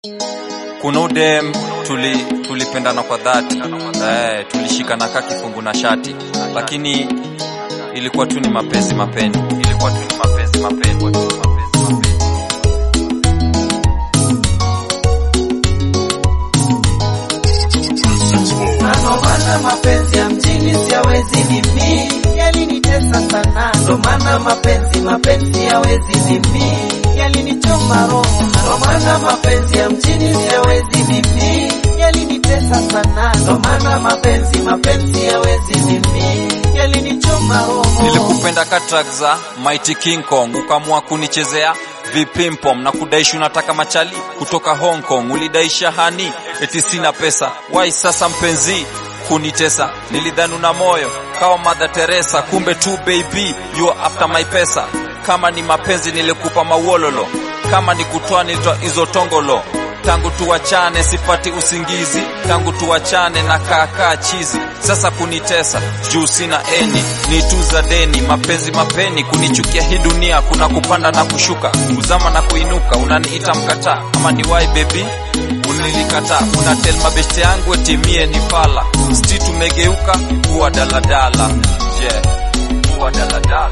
kuna udem tuli tulipendana kwa dhati eh, tulishikana kaa kifungu na shati, lakini ilikuwa tu ni mapenzi mapenzi, ilikuwa tu ni mapenzi mapenzi, mapenzi mapenzi. Ndo maana mapenzi ya mjini siyawezi mimi, yalinitesa sana. Ndo maana mapenzi mapenzi yawezi mimi, yalinichoma roho. Ndo maana mapenzi ya mjini siyawezi mimi, yalinitesa sana. Ndo maana mapenzi mapenzi yawezi mimi, yalinichoma roho. Nilikupenda katrak za Mighty King Kong, ukamua kunichezea vipimpom na kudaishi unataka machali kutoka Hong Kong. Ulidaisha hani eti sina pesa, wai sasa mpenzi kunitesa. Nilidhani una moyo kawa Mother Teresa, kumbe tu baby you are after my pesa. Kama ni mapenzi nilikupa mauololo, kama ni kutoa nilitoa hizo tongolo tangu tuwachane sipati usingizi, tangu tuwachane na kaakaa chizi. Sasa kunitesa juu sina eni, ni tu za deni, mapenzi mapeni, kunichukia hii dunia, kuna kupanda na kushuka, kuzama na kuinuka, unaniita mkataa ama ni wai baby unilikataa, una tel mabeshte yangu etimie ni fala, sti tumegeuka kuwa daladala, yeah. kuwa daladala,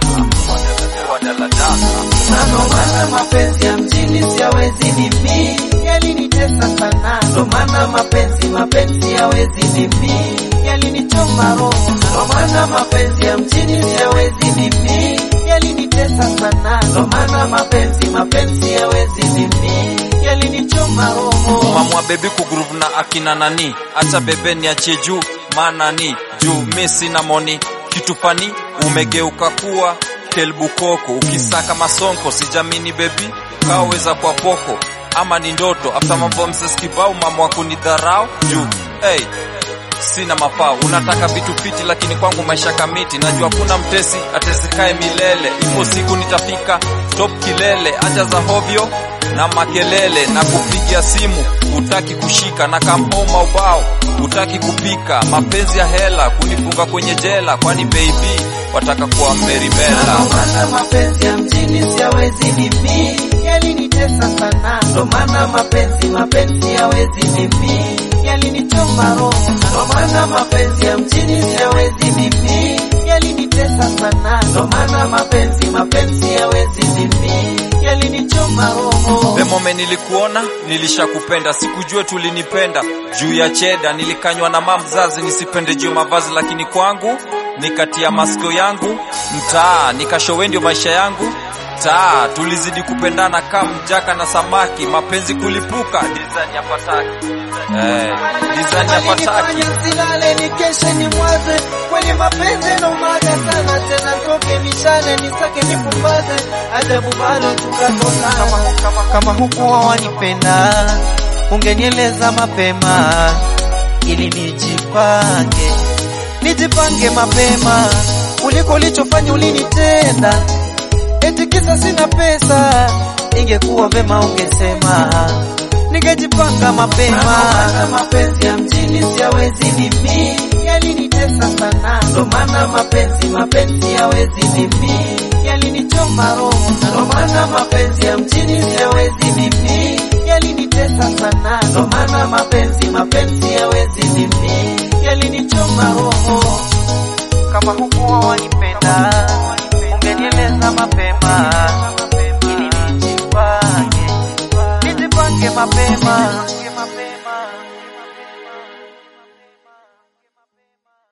kuwa daladala. Na ndo maana mapenzi ya mjini siyawezi mimi, yalinitesa sana. Ndo maana mapenzi mapenzi yawezi mimi, yalinichoma roho. Ndo maana mapenzi ya mjini siyawezi mimi, yalinitesa sana. Ndo maana mapenzi mapenzi yawezi mimi, yalinichoma roho. mamwa bebi kugroove na akina nani, acha bebe niachie juu manani juu mi sina moni kitu fani, umegeuka kuwa kelbukoko, ukisaka masonko sijamini bebi, kaweza kwa poko ama ni ndoto after mambo mses kibao mama wa kunidharau juu hey, sina mafao unataka vitu fiti lakini kwangu maisha kamiti najua kuna mtesi atesikae milele ipo siku nitafika top kilele acha za hovyo na makelele na kupigia simu utaki kushika na kamhoma ubao utaki kupika mapenzi ya hela kunifunga kwenye jela kwani baby wataka kuwa merimela Ndo maana mapenzi ya mjini siyawezi mimi, yalinitesa sana. Ndo maana mapenzi mapenzi yawezi mimi, yalinichoma roho. Ndo maana mapenzi ya mjini siyawezi mimi, yalinitesa sana. Ndo maana mapenzi mapenzi yawezi mimi, yalinichoma roho. The moment nilikuona nilishakupenda, sikujua tulinipenda juu ya cheda. Nilikanywa na mama mzazi nisipende juu ya mavazi, lakini kwangu nikatia masikio yangu mtaa, nikashowe ndio maisha yangu taa. Tulizidi kupendana kama mjaka na samaki, mapenzi kulipuka design ya pataki eh, design ya pataki Alinifanya silale nikeshe ni mwaze kwenye mapenzi na umaga sana tena toke mishale nisake nipumbaze ajabu bado tukatokana kama, kama hukuwa wanipenda ungenieleza mapema ili nijipange nijipange mapema kuliko ulichofanya ulinitenda eti kisa sina pesa ingekuwa vema ungesema ningejipanga mapema. mapenzi ya mjini siyawezi mimi, yalinitesa sana. Ndo maana mapenzi mapenzi yawezi mimi, yalinichoma roho. Ndo maana mapenzi ya mjini siyawezi mimi, yalinitesa sana. Ndo maana mapenzi mapenzi yawezi mimi, yalinichoma roho. Kama hukuwa wanipenda, ungenieleza mapema ili nijipange, nijipange mapema